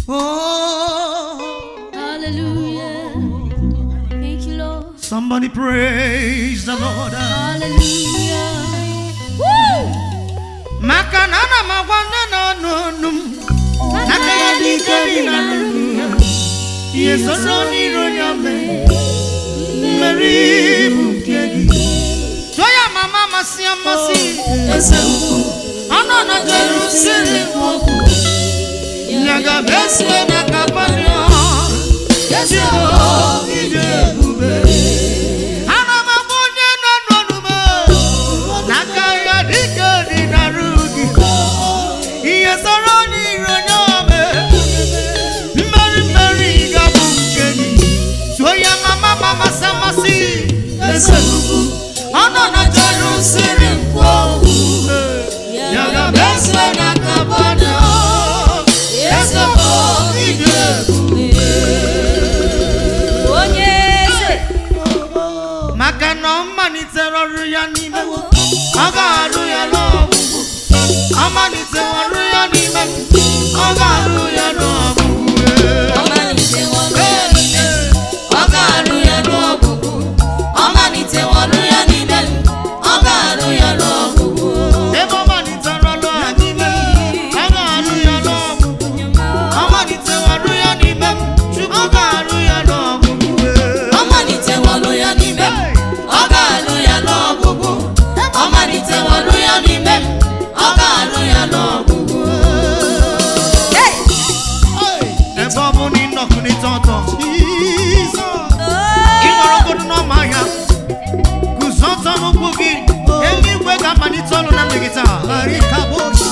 Oh, Hallelujah. Thank you, Lord. somebody praise the Lord. Hallelujah. Woo! Maka na ana m agwa nne na ọnụ ọnụ m n'aka ya dị ike dị na ndụ ya. Ihe soro n'iro ya mee mmeri bụ nke gị. Tụọ ya mama amasị amasị eze ukwu. Ọnụ na Jerusalem okwu. Nyaga mesie na kapanio. Ezi ije ebube. Ana m agba onye nọ n'ọnụ m n'aka ya dịka dị n'arụ gị. Ihe sọrọ n'iro ya mee. Mmeri mmeri ga-abụ nke gị. Tụọ ya mama amasị amasị eze ukwu. Ọnụ na Jerusalem okwu. Nyaga mesie na kapanio. Eze bụ ije ebube. Onye eze. maka na ọ malitere ọrụ ya n'ime m, ọ ga-arụ ya n'ọgwụgwụ ọ malitere ọrụ ya n'ime m, ọ ga-arụ ya n'ọgwụgwụ Ọ maliteworụ ya n'ime m. Ọ ga-arụ ya n'ọgwụgwụ. Ọ maliteworụ ya n'ime m. Ọ ga-arụ ya n'ọgwụgwụ. ebe ọ malitere ọrụ ya n'ime m, ọ ga-arụ ya n'ọgwụgwụ ọ malitere ọrụ ya n'ime m, Chukwu ga-arụ ya n'ọgwụgwụ Ọ maliteworụ ya n'ime m. Ọ ga-arụ ya n'ọgwụgwụ. Ọ maliteworụ ya n'ime m. Ọ ga-arụ ya n'ọgwụgwụ. Hey! ebe ọ bụ na ịnọkụlite ọtọ ị nọrọgodu n'ọma ya guzo ọtọ n'ụkwụ gị eluigwe ga-amalite ọrụ na mmegide a